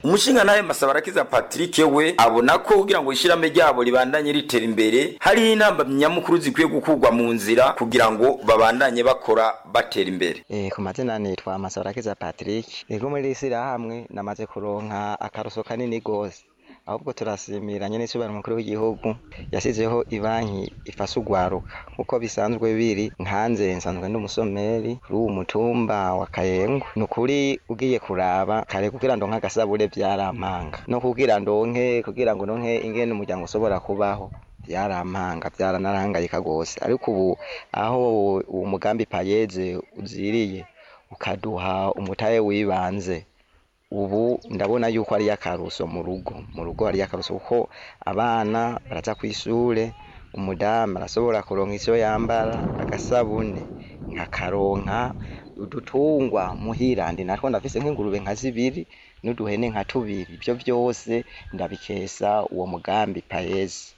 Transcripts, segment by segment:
umushingantahe masabarakiza patrick we abona ko kugira ngo ishirahamwe ryabo ribandanye ritera imbere hariho intambamyi nyamukuru zikwiye gukurwa mu nzira kugira ngo babandanye bakora batera imbere Eh, ku mazina nitwa Masabarakiza Patrick ego muri iri shyirahamwe namaze kuronka akaruso kanini gose ahubwo turasimira nyene isubira mukuru w'igihugu yasizeho ibanki ifasha ugwaruka nkuko bisanzwe biri nkanze nsanzwe ndi umusomeri kuri uwu mutumba wa Kayengo ni ukuri ugiye kuraba kare kugira ndonke agasabure vyarampanga no kugira ndonke kugira ngo ndonke ingene umuryango ushobora kubaho byarampanga byaranarangayika gose ariko ubu aho uwo mugambi payeze uziriye ukaduha umutahe wibanze ubu ndabona yuko ari akaruso mu rugo mu rugo ari akaruso kuko abana baraza ku ishure umudamu arashobora kuronka icyo yambara agasabune nkakaronka udutungwa muhira ndi natwo ndafise nk'ingurube nka zibiri n'uduhene nka tubiri ibyo byose ndabikesa uwo mugambi payezi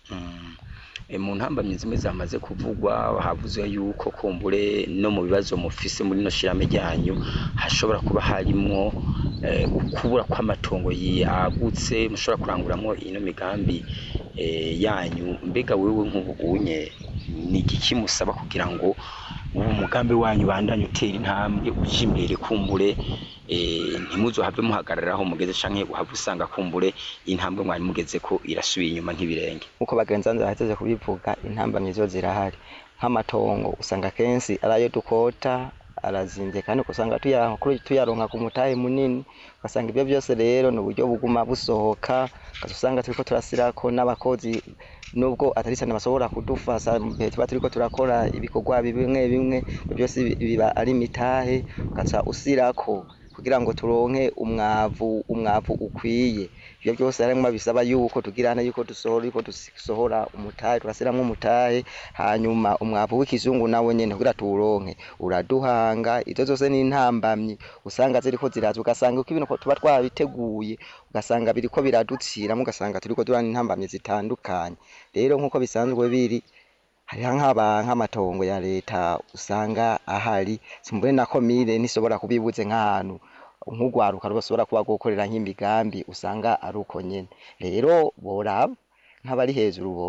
E, mu ntambamyi zimwe zamaze kuvugwa havuze yuko kumbure no mu bibazo mufise muri no shirame ryanyu hashobora kuba harimwo eh, ukubura kw'amatongo yagutse mushobora kuranguramwo ino migambi eh, yanyu mbega wewe nk'ubunye ni igiki musaba kugira ngo ubu mugambi wanyu bandanye utera intambwe uje imbere kumbure eh, ntimuzohave muhagararaho mugeze canke uhave usanga kumbure intambwe mwari mugeze ko irasubiye inyuma nk'ibirenge nkuko bagenzi banze bahejeje kubivuga intambamyi zo zirahari nk'amatongo usanga kenshi ari ayo dukota arazimvye kandi ugasanga tuya- kuri- tuyaronka ku mutahe munini ugasanga ibyo byose rero ni uburyo buguma busohoka ugaca usanga turiko turasirako n'abakozi nubwo atari cyane bashobora kudufasha mu gihe tuba turiko turakora ibikorwa bimwe bimwe ibyo byose bi- biba ari imitahe ugaca usirako kugira ngo turonke umwavu umwavu ukwiye ibyo byose harimwo bisaba yuko tugirana yuko dusohora yuko dusohora umutahe turasiramwo umutahe hanyuma umwavu w'ikizungu nawe nyene kugira tuwuronke uraduhanga izo zose ni intambamyi usanga ziriko ziraza ugasanga uko ibintu tuba twabiteguye ugasanga biriko biraduciramo ugasanga turiko durana intambamyi zitandukanye rero nk'uko bisanzwe biri hariho nk'aba nk'amatongo ya leta usanga ahari simbure na komine nishobora kubibuze nk'ahantu nk'ugwaruka rushobora kuba gukorera nk'imigambi usanga ari uko nyene rero boraba nk'abari hejuru bo